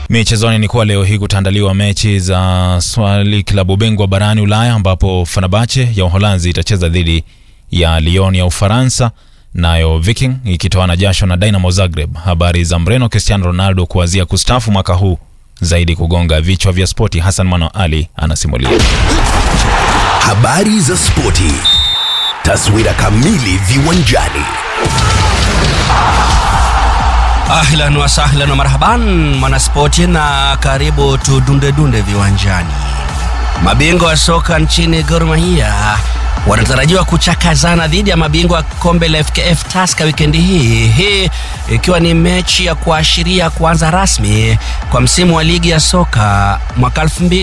Michezoni ni kuwa leo hii kutaandaliwa mechi za swali klabu bingwa barani Ulaya ambapo Fenerbahce ya Uholanzi itacheza dhidi ya Lyon ya Ufaransa, nayo Viking ikitoana jasho na Dynamo Zagreb. Habari za mreno Cristiano Ronaldo kuanzia kustafu mwaka huu zaidi kugonga vichwa vya spoti. Hassan Mano Ali anasimulia. Habari za spoti, taswira kamili viwanjani. Ahlan wa sahlan wa marhaban mwanaspoti, na karibu tudunde dunde viwanjani. Mabingwa wa soka nchini Gor Mahia wanatarajiwa kuchakazana dhidi ya mabingwa wa kombe la FKF Tusker wikendi hii, hii ikiwa ni mechi ya kuashiria kuanza rasmi kwa msimu wa ligi ya soka mwaka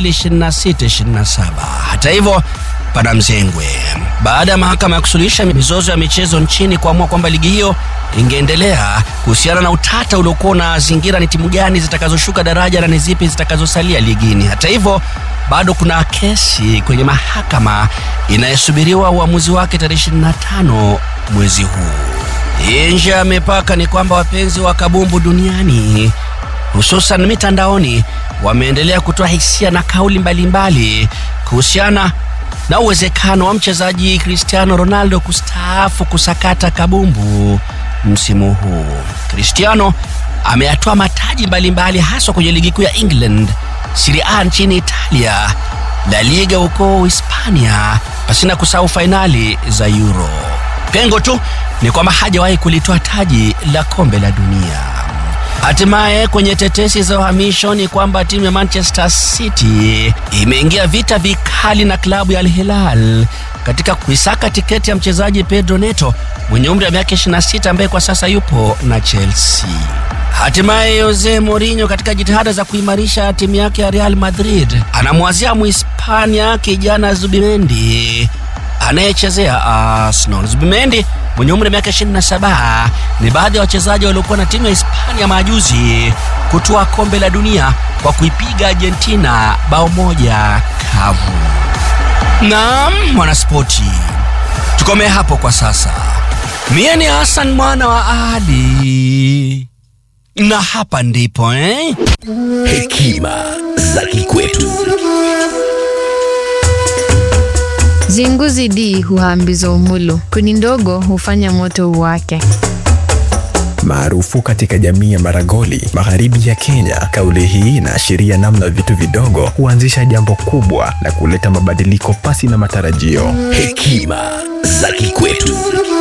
2026-27. Hata hivyo pana mzengwe baada ya mahakama ya kusuluhisha mizozo ya michezo nchini kuamua kwamba ligi hiyo ingeendelea kuhusiana na utata uliokuwa unazingira ni timu gani zitakazoshuka daraja na ni zipi zitakazosalia ligini. Hata hivyo bado kuna kesi kwenye mahakama inayosubiriwa uamuzi wake tarehe 25 mwezi huu. Nje ya mipaka ni kwamba wapenzi wa kabumbu duniani hususan mitandaoni wameendelea kutoa hisia na kauli mbalimbali kuhusiana na uwezekano wa mchezaji Cristiano Ronaldo kustaafu kusakata kabumbu msimu huu. Cristiano ameyatoa mataji mbalimbali haswa kwenye ligi kuu ya England, Serie A nchini Italia, La Liga huko Hispania, pasina kusahau fainali za Euro. Pengo tu ni kwamba hajawahi kulitoa taji la kombe la dunia. Hatimaye kwenye tetesi za uhamisho ni kwamba timu ya Manchester City imeingia vita vikali na klabu ya Al Hilal katika kuisaka tiketi ya mchezaji Pedro Neto mwenye umri wa miaka 26 ambaye kwa sasa yupo na Chelsea. Hatimaye Jose Mourinho katika jitihada za kuimarisha timu yake ya Real Madrid anamwazia Muhispania kijana Zubimendi anayechezea Arsenal. Zubimendi mwenye umri wa miaka 27 ni baadhi ya wachezaji waliokuwa na timu ya Hispania majuzi kutoa kombe la dunia kwa kuipiga Argentina bao moja kavu. Naam, mwanaspoti, tukomee hapo kwa sasa. Mie ni Hassan mwana wa Ali na hapa ndipo eh? Hekima za kikwetu. Zinguzi D huhambiza umulo, kuni ndogo hufanya moto uwake. maarufu katika jamii ya Maragoli magharibi ya Kenya. Kauli hii inaashiria namna vitu vidogo huanzisha jambo kubwa na kuleta mabadiliko pasi na matarajio. Hekima za kikwetu.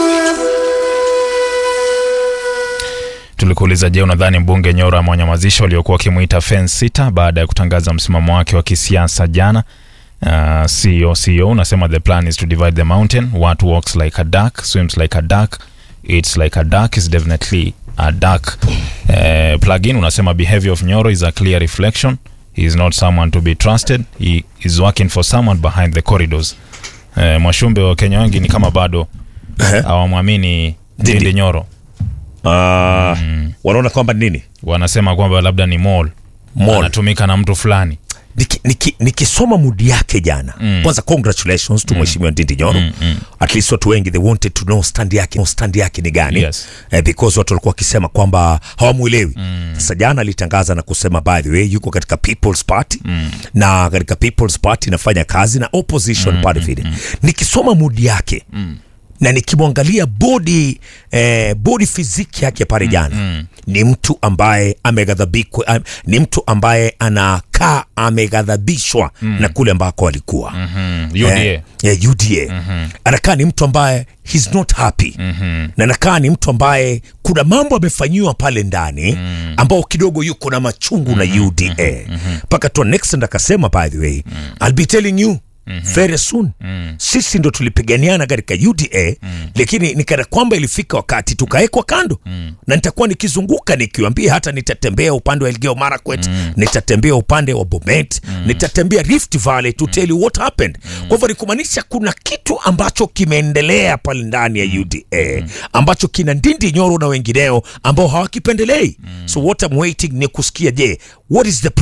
Tulikuuliza, je, unadhani mbunge Nyoro amewanyamazisha waliokuwa wakimwita fence sita baada ya kutangaza msimamo wake wa kisiasa jana? Uh, CEO CEO unasema the plan is to divide the mountain. What walks like a duck swims like a duck eats like a duck is definitely a duck. Uh, plugin unasema behavior of Nyoro is a clear reflection. He is not someone to be trusted. He is working for someone behind the corridors. Uh, Mwashumbe wa Kenya wengi ni kama bado hawamwamini Ndindi Nyoro. Ah, wanaona kwamba nini wanasema kwamba labda ni mall Mall. anatumika na mtu fulani Niki- niki- nikisoma mudi yake jana kwanza congratulations to mheshimiwa Ndindi Nyoro at least watu wengi they wanted to know stand yake stand yake ni gani Yes. eh, because watu walikuwa wakisema kwamba hawamuelewi sasa jana alitangaza na kusema by the way yuko katika People's Party na katika People's Party inafanya kazi na opposition party vile nikisoma mudi yake na nikimwangalia body eh, body physique yake pale jana ni mtu ambaye ameghadhabikwa am, ni mtu ambaye anakaa ameghadhabishwa na kule ambako alikuwa mm, UDA Eh, yeah, UDA. Anakaa ni mtu ambaye he's not happy na anakaa ni mtu ambaye kuna mambo amefanyiwa pale ndani ambao kidogo yuko na machungu na UDA mpaka tu next and akasema by the way I'll be telling you very soon sisi ndo tulipiganiana katika UDA lakini nikana kwamba ilifika wakati tukawekwa kando na nitakuwa nikizunguka nikiwambia hata nitatembea upande wa Elgeyo Marakwet nitatembea upande wa Bomet nitatembea Rift Valley to tell you what happened kwa hivyo ni kumaanisha kuna kitu ambacho kimeendelea pale ndani ya UDA ambacho kina Ndindi Nyoro na wengineo ambao hawakipendelei so what I'm waiting ni kusikia je what is the problem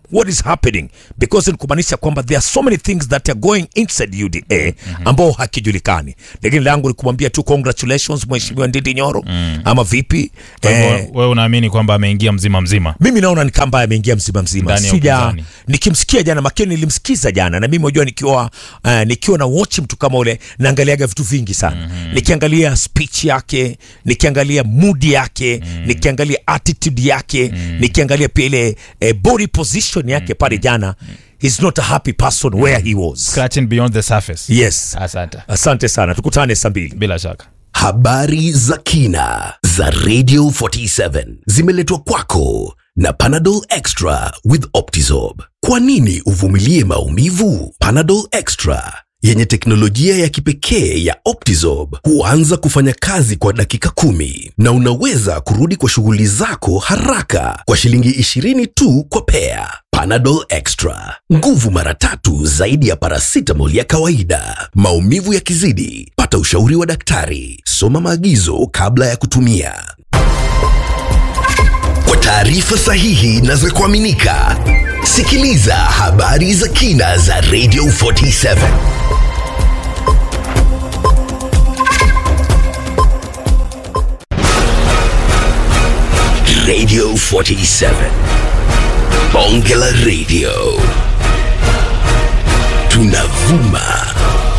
what is happening because ni kumaanisha kwamba there are so many things that are going inside UDA ambao hakijulikani, lakini langu ni kumwambia tu congratulations mheshimiwa Ndindi Nyoro ama vipi Kwa hivyo eh, wewe unaamini kwamba ameingia mzima mzima mimi naona ni kamba ameingia mzima mzima, Ndani ya sija upinzani. nikimsikia jana makini, nilimsikiza jana na mimi unajua, nikiwa uh, nikiwa na watch mtu kama ule naangaliaga vitu vingi sana nikiangalia speech yake, nikiangalia mood yake, nikiangalia attitude yake, nikiangalia pia ile eh, body position yake pale jana, he's not a happy person where he was. scratching beyond the surface Yes, asante asante sana, tukutane saa mbili. bila shaka Habari za kina za Radio 47 zimeletwa kwako na Panadol Extra with Optizorb. Kwa nini uvumilie maumivu? Panadol Extra yenye teknolojia ya kipekee ya Optizorb huanza kufanya kazi kwa dakika kumi na unaweza kurudi kwa shughuli zako haraka kwa shilingi 20 tu kwa pea. Panadol Extra, nguvu mara tatu zaidi ya paracetamol ya kawaida. Maumivu yakizidi, pata ushauri wa daktari. Soma maagizo kabla ya kutumia. Kwa taarifa sahihi na za kuaminika, sikiliza habari za kina za Radio 47. Radio 47. Bonge la Radio. Tunavuma